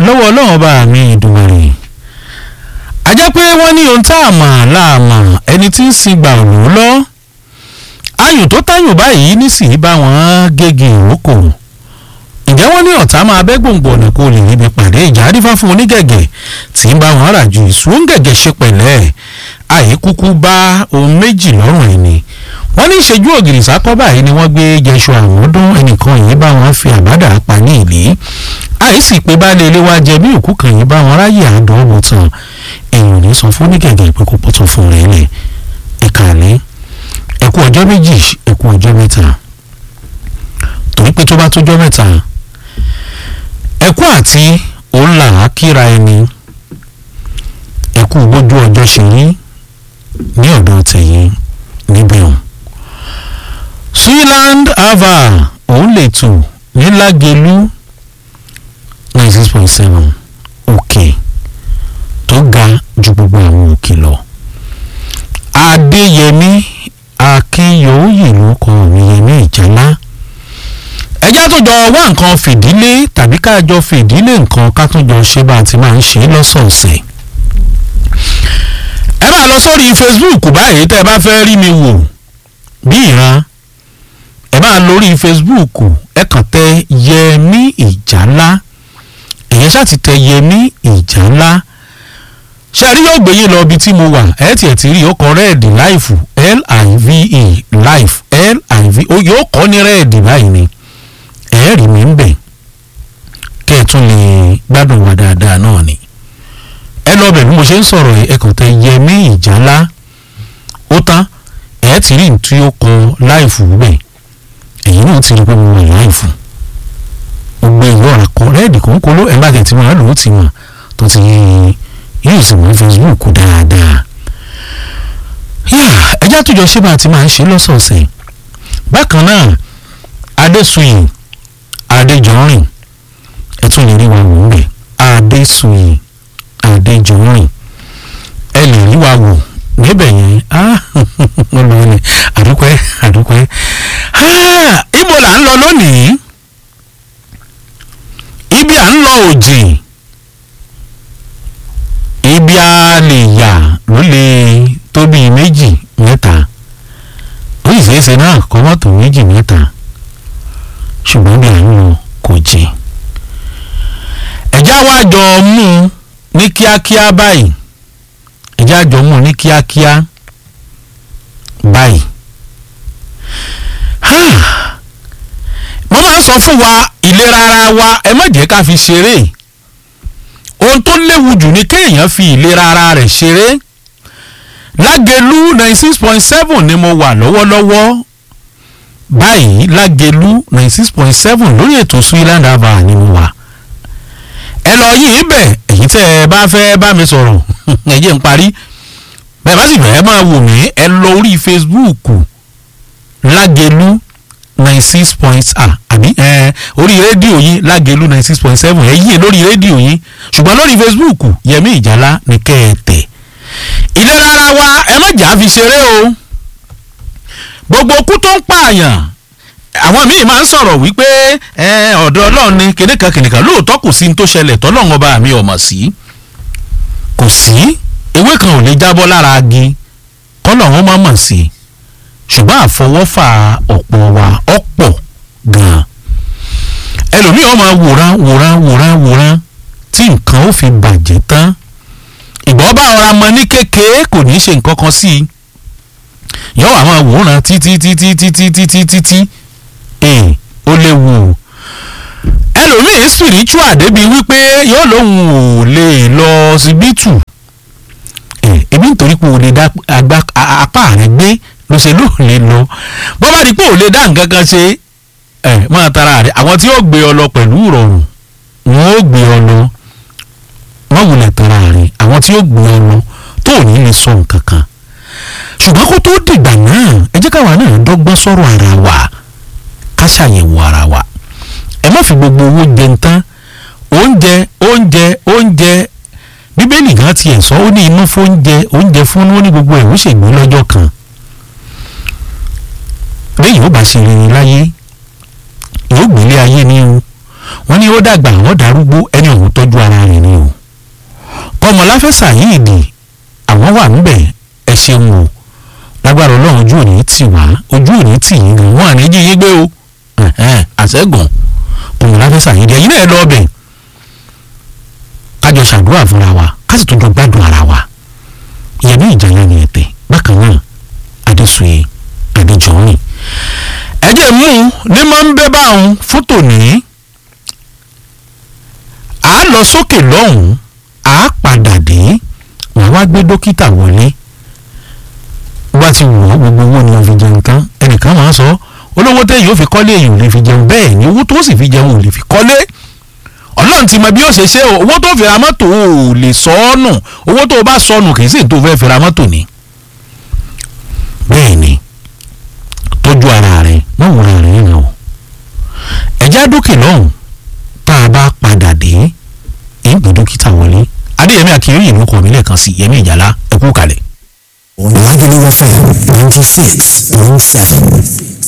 lọ́wọ́ ọlọ́run ọba mi ìdùnnú a jẹ́ pé wọ́n ní ohun tá a mọ̀ láàmọ̀ ẹni tí ń sin gbà òun lọ ayùn tó táyùn báyìí nísìnyí bá wọn gégi ìrókò ǹjẹ́ wọ́n ní ọ̀tá máa bẹ́ gbòǹgbò ọ̀nà kó lè níbi pàdé ìjà àrífà fún onígẹ̀gẹ̀ tí ń bá wọn rà ju ìsúngẹ̀gẹ̀ ṣe pẹ̀lẹ́ àyíkúkú bá ohun méjì lọ́rùn ẹni wọ́n ní ìṣẹ́jú ògiri sákọ́ báyìí ni wọ́n gbé jẹṣọ àwọn ọdún ẹnìkan yìí bá wọn fi àbádà pa ní ìlí àìsí pé baálé ilé wa jẹ bí òkú kan yìí bá wọn ráyè àádọ́ ọ̀bọ̀ tán èèyàn ní sọ fún onígẹ̀gẹ̀ pé kó pọ́tọ̀ fún rẹ̀ lẹ̀ ìkàlẹ́ ẹ̀kú ọjọ́ méjì ẹ̀kú ọjọ́ mẹ́ta torí pé tó bá tójọ́ mẹ́ta ẹ̀kú àti òun là á kíra ẹni ẹ̀kú gbójú ọjọ́ ṣe rí ní ọ̀dọ̀ tẹ̀yìn níbẹ̀ ọ̀hún. Switzerland ava òun lè tù ní Lágelú ninety six point seven òkè tó ga ju gbogbo àwọn òkè lọ. Adéyẹmí Akínyòóyè ló kọ mi Yẹmí Ìjálá ẹjá tó jọ wá nǹkan fìdílé tàbí ká jọ fìdílé nǹkan ká tó jọ ṣe bá a ti máa ń ṣe lọ́sọ̀ọ̀sẹ̀ ẹ máa lọ sórí Facebook báyìí tẹ́ ẹ bá fẹ́ rí mi wò bí ìran ẹ máa lórí Facebook ẹ kàn tẹ Yẹmí Ìjálá èyàn ṣáà ti tẹ Yẹmí Ìjálá ṣẹ́rí yóò gbé yín lọ ibi tí mo wà ẹ tiẹ̀ ti rí ọkọ̀ rẹ́ẹ̀dì láìfù L-I-V-E life L-I-V yóò kọ́ ní rẹ́ẹ̀dì báyìí ni ẹ̀ẹ́rì mi ń bẹ̀ kẹ́ ẹ tún lè gbádùn wa dáadáa náà ni ẹ lọ bẹ̀ bí mo ṣe ń sọ̀rọ̀ ẹ kàn tẹ Yẹmí Ìjálá ó tán ẹ ti rí tí ó kọ láìfù bẹ̀ ẹ̀yin náà ti rí pé mo wà láìfù gbogbo ìwọ àkọ rẹ́ẹ̀dì kòńkòló ẹ̀ bá tẹ̀ tí mo rà lòó ti mọ̀ tó ti yóò sì mọ Facebook dáadáa ẹjá tó jọ ṣé bá a ti máa ń ṣe lọ́sọ̀ọ̀sẹ̀ bákan náà Adésùyìn Adéjọrin ẹ tún lè rí wa wò ń bẹ̀ Adésùyìn Adéjọrin ẹ lè rí wa wò níbẹ̀ yẹn olùwẹ̀ni àdúpẹ́ àdúpẹ́ ibo là ń lọ lónìí ibi à ń lọ òjì ibi a lè yà ló lè tó bíi méjì mẹ́ta ó sì ṣeéṣe náà kọ́ mọ́tò méjì mẹ́ta ṣùgbọ́n bí à ń lọ kò jìn ẹ̀já wa jọ mú un ní kíákíá báyìí ẹ̀já jọ mú un ní kíákíá báyìí mo máa ń sọ fún wa ìlera ara wa ẹ má jẹ́ ká fi ṣeré ohun tó léwu jù ni kéèyàn fi ìlera ara rẹ̀ ṣeré lágẹ̀lú ninety six point seven ni mo wà lọ́wọ́lọ́wọ́ báyìí lágẹ̀lú ninety six point seven lórí ètò Switzerland ava ni mo wà ẹ lọ yìí bẹ̀ èyí tẹ́ ẹ bá fẹ́ bá mi sọ̀rọ̀ ẹ jẹ́ n parí bẹ́ẹ̀ bá sì bẹ̀rẹ̀ máa wò mí ẹ lọ orí Facebook lágẹ̀lú ninety six point ah àbí ẹ orí rédíò yín lágẹ̀lú ninety six point seven ẹ yí lórí rédíò yín ṣùgbọ́n lórí Facebook Yẹmí Ìjálá ní kẹ́ ẹ tẹ̀ ìlera ara wa ẹ má jà fi ṣeré o gbogbo kú tó ń pààyàn àwọn míì máa ń sọ̀rọ̀ wípé ọ̀dọ̀ ọlọ́run ni kìnìkan kìnìkan lóòótọ́ kò sí ní tó ṣẹlẹ̀ tọ́lọ́run ọba mi ọ̀mọ̀ sí kò sí ewé kan ò lè jábọ́ lára agi kọ́lọ́run má mọ̀ sí ṣùgbọ́n àfọwọ́fà ọ̀pọ̀ wa ọ̀pọ̀ gan-an ẹlòmíì ó máa wòran wòran wòran wòran tí nǹkan ó fi bàjẹ́ tán ìgbọ́n bá ọ̀ra mọ ní kékeré kò ní í ṣe nǹkan kan sí i yọ àwọn àwòrán títí títí títí títí títí ee ó léwu ẹlòmíín spiritual débi wípé yóò lóun ò lè lọ síbítù ebi nítorí pé o lè dá apá rẹ gbé ló ṣe ló lè lọ bó bá di pé ò lè dá nǹkan kan ṣe ẹ máa tara rẹ àwọn tí yóò gbé ọ lọ pẹ̀lú ìrọ̀rùn wọn ó gbé ọ lọ wọ́n wulẹ̀ tara rẹ̀ àwọn tí ó gbé ọ lọ tó ò ní lè sọ nǹkan kan ṣùgbọ́n kó tó dìgbà náà ẹ jẹ́ káwa náà dọ́gbọ́n sọ̀rọ̀ ara wa ká ṣàyẹ̀wò ara wa ẹ má fi gbogbo owó jẹun tán oúnjẹ oúnjẹ oúnjẹ bíbélì gan tiẹ̀ sọ ó ní inú fóúnjẹ oúnjẹ fún ó ní gbogbo ẹ̀ ó ṣègbè lọ́jọ́ kan lẹ́yìn ó bá ṣe rere láyé yóò gbélé ayé ní o wọ́n ní ó dàgbà àwọn darúgbó ẹni òun tọ́jú ara rẹ̀ ni o kọmọláfẹ́ Saheed àwọn wà níbẹ̀ ẹ ṣeun o lágbára ọlọ́run ojú òní tì wá ojú òní tì yín gan wọn àní jí yín gbé o àṣẹ́gun kọmọláfẹ́ Saheed ẹ̀yin náà lọ ọbẹ̀ kájọ ṣàdúrà fúnra wa ká sì tún jọ gbádùn ara wa ìyẹn ní ìjàlá ni ẹ̀tẹ̀ bákan náà adéṣuye adéjọ́rìn ẹ̀jẹ̀ mú ní máa ń bẹ́ báwọn fún tòní à á lọ sókè lọ́hùn-ún à á padà dé wọ́n wá gbé dókítà wọlé wá ti wọ̀ ọ́ gbogbo owó ni wọ́n fi jẹun tán ẹnìkan máa ń sọ olówó téèyàn ò fi kọ́lé èèyàn ò lè fi jẹun bẹ́ẹ̀ ni owó tó sì fi jẹun ò lè fi kọ́lé ọlọ́run ti mọ bí ó ṣe ṣe o owó tó fi ra mọ́tò ò lè sọ ọ́ nù owó tó o bá sọnù kì í sì tó fẹ́ fi ra mọ́tò ni bẹ́ẹ̀ ni tọ́jú ara rẹ̀ wọ́n wúra rẹ̀ yẹn o ẹ̀já dókè lọ́hùn tá a bá padà dé ìgbé dókítà wọlé adéyẹmí akínyẹ̀yìn ló kọ́ mi lẹ́ẹ̀kan sí yẹmí ìjàlá ẹ̀kú kalẹ̀. Lagelu FM ninety six point seven.